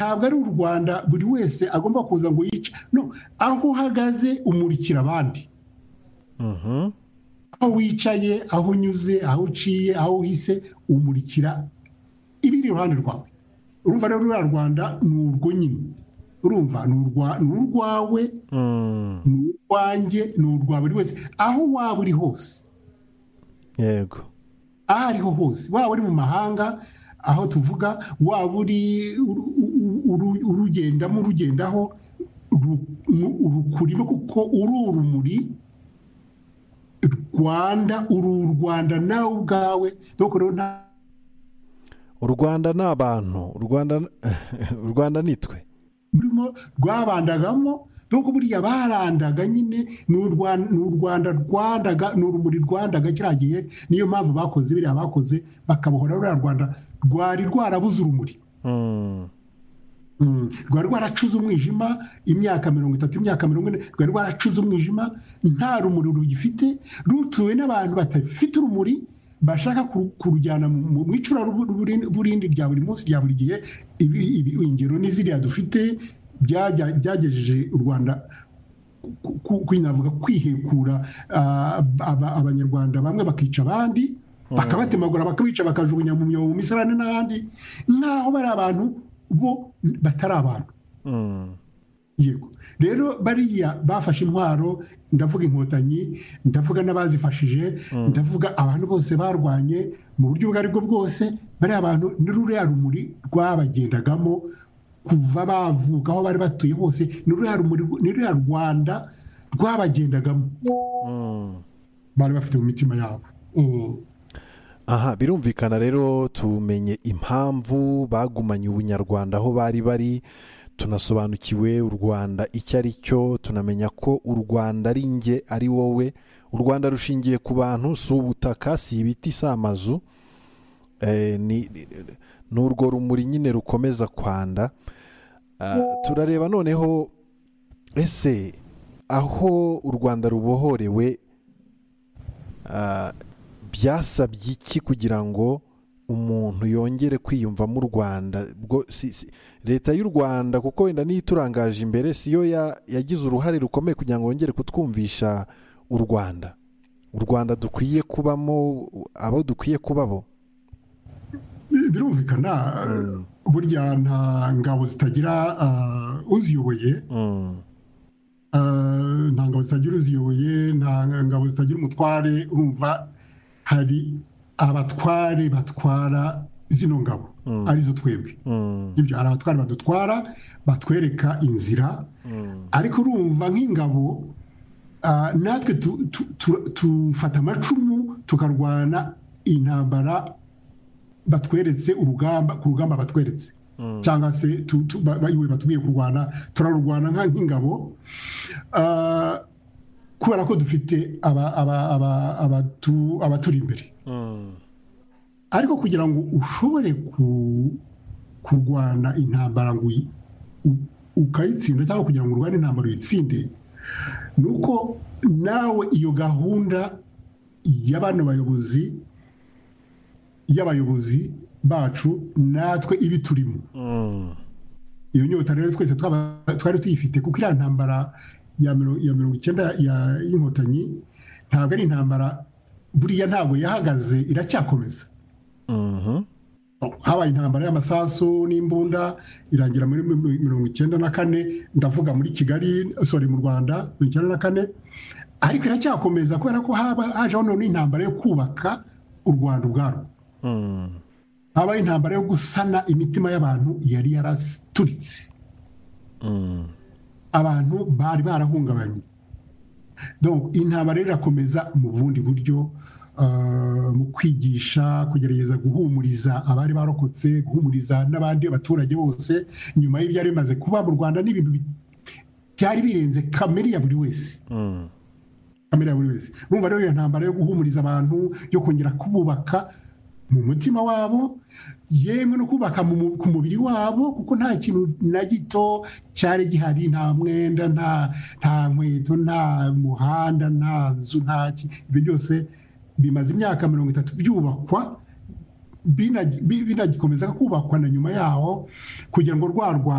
ntabwo ari u rwanda buri wese agomba kuza ngo yice no aho uhagaze umurikira abandi aho wicaye aho unyuze aho uciye aho uhise umurikira ibiri iruhande rwawe urumva rero uriya rwanda ni urwo nyine urumva ni urwawe ni urwanjye ni urwa buri wese aho waba uri hose yego aho ariho hose waba uri mu mahanga aho tuvuga waba uri urugendamo urugendaho urukurimo kuko uri urumuri rwanda uru u rwanda nawe ubwawe dore rero nta u rwanda ni abantu u Rwanda u rwanda ni twe rurimo rwabandagamo dore ko buriya barandaga nyine ni u rwanda rwandaga ni urumuri rwandaga kiriya gihe niyo mpamvu bakoze biriya bakoze bakabohora ruriya rwanda rwari rwarabuze urumuri rwari rwaracuze umwijima imyaka mirongo itatu imyaka mirongo ine rwari rwaracuze umwijima nta rumuri rugifite rutuwe n'abantu badafite urumuri bashaka kurujyana mu icura burindi rya buri munsi rya buri gihe ingero n'iziriya dufite byagejeje u rwanda kwinavuga kwihekura abanyarwanda bamwe bakica abandi bakabatemagura bakabica bakajugunya mu myobo mu misarane n'ahandi nk'aho bari abantu bo batari abantu yego rero bariya bafashe intwaro ndavuga inkotanyi ndavuga n'abazifashije ndavuga abantu bose barwanye mu buryo ubwo aribwo bwose bariya bantu n'ururiya rumuri rwabagendagamo kuva bavuka aho bari batuye hose n'ururiya rwanda rwabagendagamo bari bafite mu mitima yabo aha birumvikana rero tumenye impamvu bagumanye ubunyarwanda aho bari bari tunasobanukiwe u rwanda icyo ari cyo tunamenya ko u rwanda ari nge ari wowe u rwanda rushingiye ku bantu si ubutaka si ibiti si amazu ni urwo rumuri nyine rukomeza kwanda turareba noneho ese aho u rwanda rubohorewe byasabye iki kugira ngo umuntu yongere kwiyumvamo u rwanda leta y'u rwanda kuko wenda niyo iturangaje imbere siyo yagize uruhare rukomeye kugira ngo yongere kutwumvisha u rwanda u rwanda dukwiye kubamo abo dukwiye kubabo birumvikana burya nta ngabo zitagira uziyoboye nta ngabo zitagira uziyoboye nta ngabo zitagira umutware urumva hari abatware batwara zino ngabo arizo twebwe ibyo hari abatware badutwara batwereka inzira ariko urumva nk'ingabo natwe tufata amacumu tukarwana intambara batweretse urugamba ku rugamba batweretse cyangwa se iwe batubwiye kurwana turarurwana nk'ingabo kubera ko dufite abaturi imbere ariko kugira ngo ushobore kurwana intambara ngo ukayitsinda cyangwa kugira ngo urwane intambara uyitsinde ni uko nawe iyo gahunda y'abana bayobozi y'abayobozi bacu natwe ibi turimo iyo nyota rero twese twari tuyifite kuko iriya ntambara ya mirongo icyenda y'inkotanyi ntabwo ari intambara buriya ntabwo yahagaze iracyakomeza habaye intambara y'amasasu n'imbunda irangira muri mirongo icyenda na kane ndavuga muri kigali sori mu rwanda mirongo icyenda na kane ariko iracyakomeza kubera ko hajeho noneho intambara yo kubaka u rwanda ubwarwo habaye intambara yo gusana imitima y'abantu yari yaraturitse abantu bari barahungabanye intaba rero irakomeza mu bundi buryo mu kwigisha kugerageza guhumuriza abari barokotse guhumuriza n'abandi baturage bose nyuma y'ibyari bimaze kuba mu rwanda n'ibintu byari birenze kamere ya buri wese kamere ya buri wese urumva rero iyo ntambara yo guhumuriza abantu yo kongera kububaka mu mutima wabo yemwe no kubaka ku mubiri wabo kuko nta kintu na gito cyari gihari nta mwenda nta nkweto nta muhanda nta nzu nta ibyo byose bimaze imyaka mirongo itatu byubakwa binagikomeza kubakwa na nyuma yaho kugira ngo rwa rwanda